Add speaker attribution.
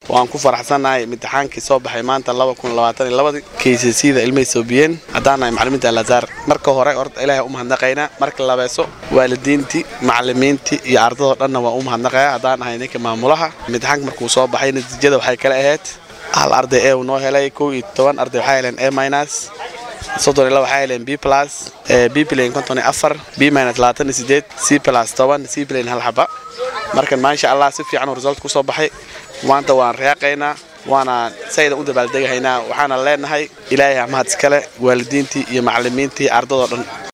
Speaker 1: waan ku faraxsannahay imtixaankii soo baxay maanta kcda ilmahay soobiyeen haddaanahay macalimiinta alazaar marka hore horta ilaahay u mahadnaqaynaa marka labeeso waalidiintii macalimiintii iyo ardadoo dhanna waan u mahadnaqayaa haddaan ahay ninka maamulaha imtixaanka markuu soo baxay natiijada waxay kala ahayd hal arday ee uu noo helay kow iyo toban arday waxay heleen a minus soddon iyo laba waxay heleen b plus b plane konton iyo afar b minus labaatan iyo sideed c plus toban c plane hal xaba markan maasha allah si fiican uu result ku soo baxay maanta waan reeqaynaa waana saydan u dabaaldegahaynaa waxaana leenahay ilaahay mahad iskale waalidiintii iyo macalimiintii ardadoo dhan